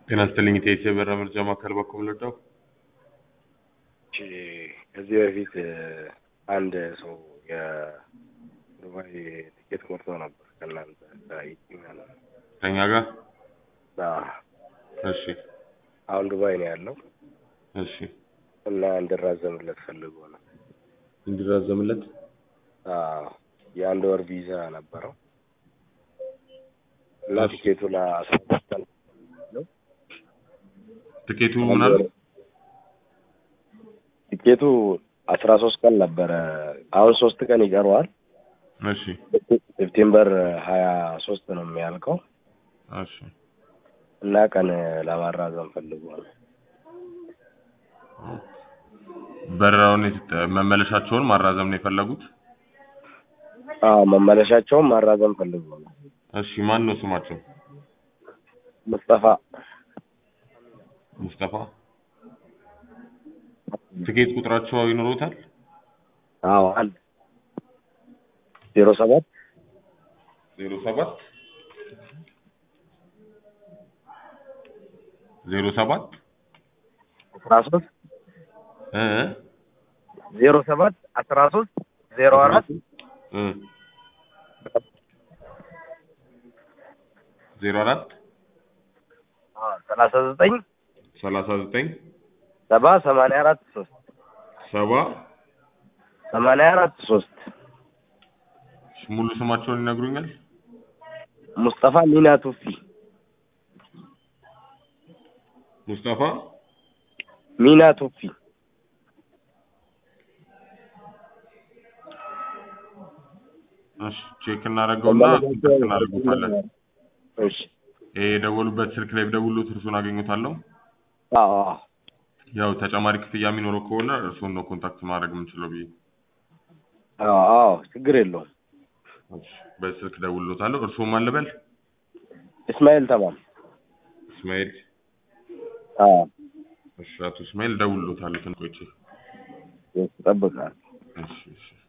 ጤና ይስጥልኝ ኢቴስ የበራ መርጃ ማዕከል በኩል ልርዳው? እሺ፣ ከዚህ በፊት አንድ ሰው የዱባይ ቲኬት ቆርጦ ነበር ከእናንተ ከኢቲኛ ነው። ከኛ ጋር አዎ፣ እሺ አሁን ዱባይ ነው ያለው እሺ እና እንድራዘምለት ፈልጎ ነው። እንዲራዘምለት አዎ፣ የአንድ ወር ቪዛ ነበረው እና እሺ። ቲኬቱ ለአስራ አምስት ቀን ትኬቱ ምን አለ? ቲኬቱ አስራ ሶስት ቀን ነበረ። አሁን ሶስት ቀን ይቀረዋል። እሺ ሴፕቴምበር ሀያ ሶስት ነው የሚያልቀው እሺ እና ቀን ለማራዘም ፈልጎ ነው። በረራውን የት- መመለሻቸውን ማራዘም ነው የፈለጉት? አዎ መመለሻቸውን ማራዘም ፈልጎ ነው። እሺ ማን ነው ስማቸው? ሙስጠፋ ሙስጠፋ። ትኬት ቁጥራቸው ይኖሩታል? አዎ አለ ዜሮ ሰባት ዜሮ ሰባት ዜሮ ሰባት አስራ ሶስት እ ዜሮ ሰባት አስራ ሶስት ዜሮ አራት እ ዜሮ አራት ሰላሳ ዘጠኝ ሰላሳ ዘጠኝ ሰባ ሰማንያ አራት ሶስት ሰባ ሰማንያ አራት ሶስት ሙሉ ስማቸውን ይነግሩኛል? ሙስጠፋ ሚና ቱፊ ሙስጠፋ ሚና ቱፊ እሺ ቼክ እናደርገውና ኮንታክት እናደርጉታለን። እሺ ይሄ የደወሉበት ስልክ ላይ ብደውሉት እርሱን አገኙታለሁ። አዎ አዎ ያው ተጨማሪ ክፍያ የሚኖረው ከሆነ እርሱን ነው ኮንታክት ማድረግ የምንችለው ብዬ አዎ አዎ ችግር የለውም እሺ፣ በስልክ ደውሎታለሁ። እርሱም አልበል እስማኤል ተማም እስማኤል። አዎ እሺ አቶ እስማኤል ደውሎታለሁ። ትንቆይቼ እጠብቃለሁ እሺ እሺ